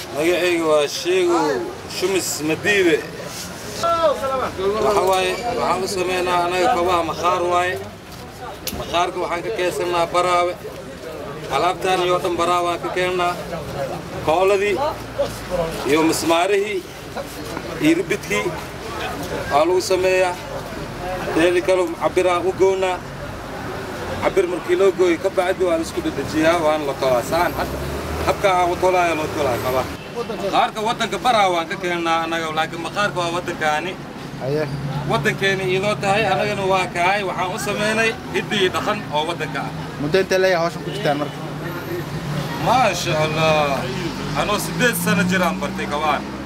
magacayga waa sheegow shumis madiibe waxa waaye waxaan u samaynaa anaga kobaha makhaar waaye makhaarka waxaan ka keensannaa baraawe alaabtaan iyo dhan baraawaan ka keennaa kooladii iyo mismaarihii iyo ribidkii waa lagu sameeyaa teedi kale cabiraan u gownaa cabir markii loo gooyo ka bacdi waa la isku dedejiyaa waana la tolaa saan hadda habka aan u tolaayo loo tolaa kaba qaarka waddanka baraa waan ka keennaa annaga laakiin maqaarka waa waddankaani haye waddankeena iyadoo tahay annagana waa kahay waxaan u samaynay hiddi iyo dhaqan oo waddanka ah muddo intee leeyahay hawshan ku jirtaan marka maasha allah anoo siddeed sano jiraan bartay kabaan